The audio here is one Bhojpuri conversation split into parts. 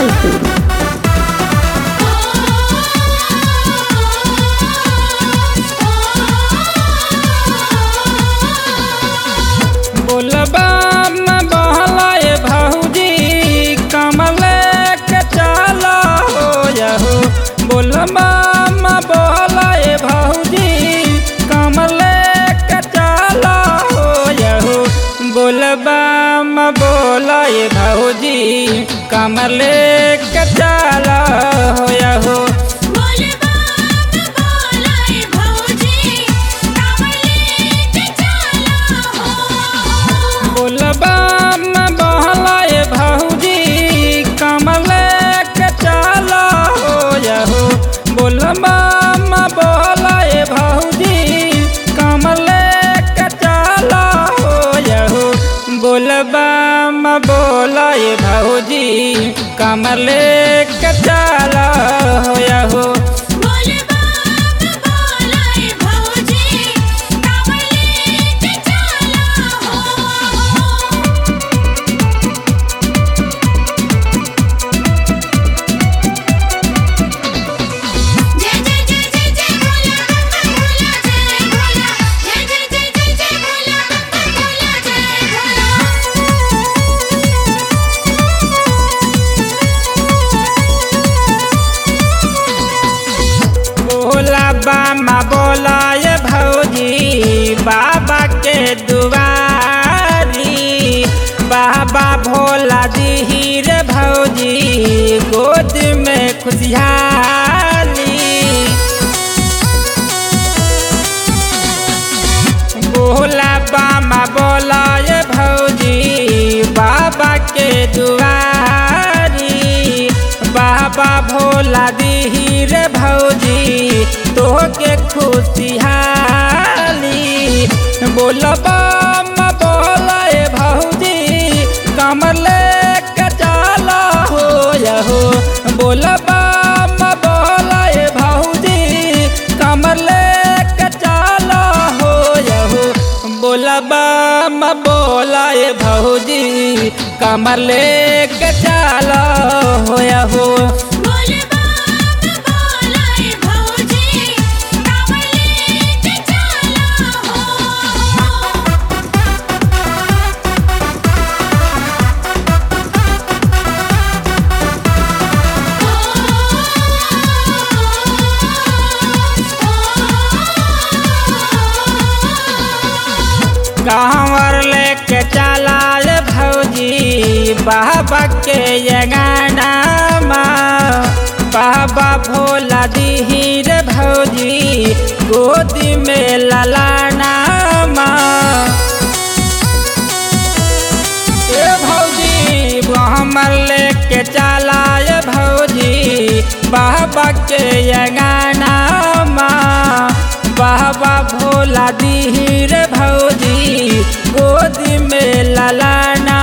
भागलपुर बोलबा में बहलाए भौजी कमल के चला हो यहो बोलबा में बहलाए भौजी कमल के चला हो यहो बोलबा में बोलाए भौजी कमल के चला हो यहो बोलबा में बोलाए भौजी कावले के चला हो बोलबा में बहलाए भौजी कमल के चला हो यहो बोलबा में बहलाए भौजी कमल के चला हो यहो बोलबा में बोलाए भौजी कमल के चला हो यहो बोलबा में बोलाए भौजी कावले के चला हो जय जय जय जय जय भोला भोला जय भोला जय जय जय जय जय भोला भोला जय बोला बामा बोलाए भौजी बाबा के दुआरी बाबा भोला दीही रे भौजी गोद में खुशहाली बोला बामा बोलाए भौजी बाबा के दुआरी बाबा भोला दीही रे भौजी तोहके खुशहाली बोलबा म बोलाए भौजी कमल के चला हो यहो बोलबा म बोलाए भौजी कमल के चला हो यहो बोलबा म बोलाए भौजी कमल के चला हो यहो बोलबा में बोलाए भौजी कावले के चला हो कांवर लेके चलाए भौजी बाबा के ये गाना बाबा भोला दीही रे भौजी गोदी में ललाना ए भौजी हमर लेके चलाए भौजी बाबा के ये गाना बाबा भोला दीही रे भौजी गोदी में ललाना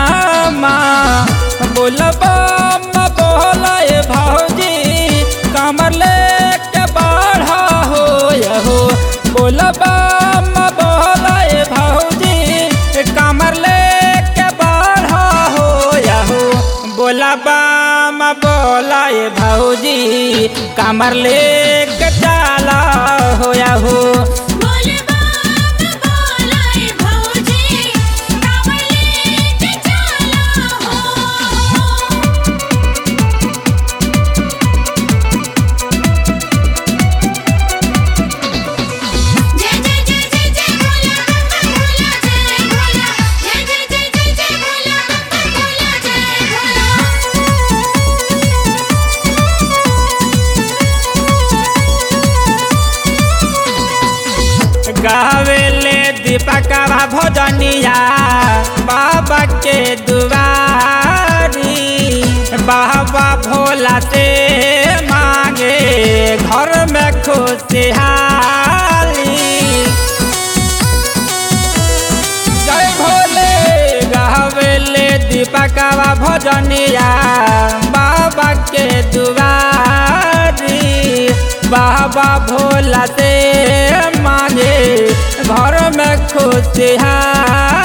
बोलबा म बोलाए भौजी कमर लेके बाढ़ा हो यहो बोलबा म बोलाए भौजी कमर लेके बाढ़ा हो यहो बोलबा म बोलाए भौजी कमर लेके चला हो यहो बोलबा में बोलाए भौजी कावले के चला हो जय जय जय जय जय भोला भोला जय भोला जय जय जय जय जय भोला भोला जय गावेले दीपकवा भोजनिया बाबा के दुआरी बाबा भोला से मांगे घर में खुशहाली जय भोले गावेले दीपकवा भोजनिया बाबा के दुआरी बाबा भोला से मांगे घर में खुशहाली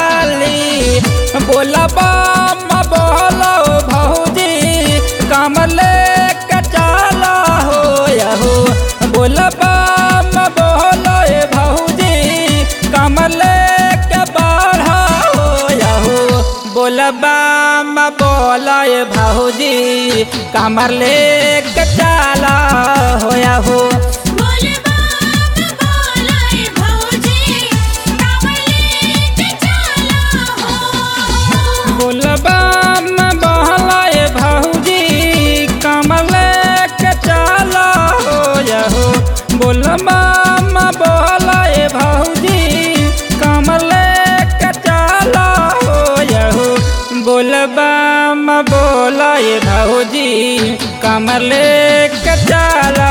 बोला बम बोलो भौजी कमल कमले के बढ़ा हो यहो बोलबा म बोलाए भाऊजी कमर ले के चला हो यहो बोल बाम बोलाए भौजी कावले के चला हो बोलबा म बोलाए भाऊजी कमर ले के चला हो यहो बोलबा म बोलाए भाऊजी कमर ले के चला हो यहो बोलबा म बोलाए भाऊजी कमर ले के चला